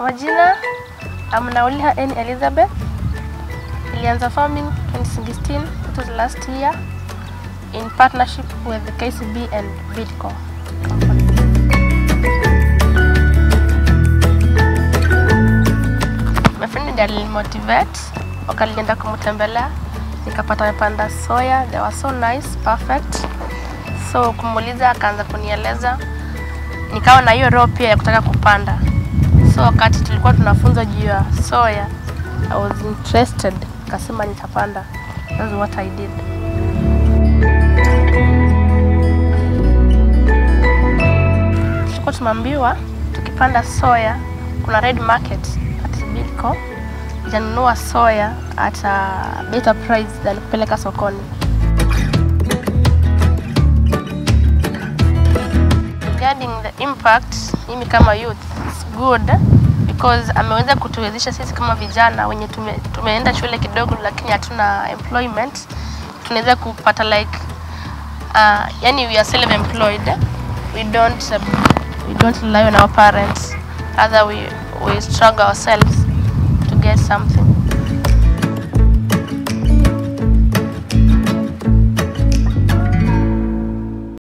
Majina, I'm Nauliha N. Elizabeth. Nilianza farming 2016, it was last year, in partnership with the KCB and Bidco company. My friend ndiye alinimotivate, wakalienda kumtembelea, nikapata amepanda soya, they were so nice, perfect. So kumuuliza akaanza kunieleza, nikawa na hiyo roho pia ya kutaka kupanda. So wakati tulikuwa tunafunzwa juu ya soya, I was interested, nikasema nitapanda. That's what I did. Tulikuwa tumeambiwa tukipanda soya kuna red market at Bidco itanunua soya at a better price than kupeleka sokoni. regarding the impact, mimi kama youth it's good because ameweza kutuwezesha sisi kama vijana wenye tume, tumeenda shule kidogo lakini hatuna employment, tunaweza kupata like uh, yani we are self employed we don't uh, we don't rely on our parents rather we we struggle ourselves to get something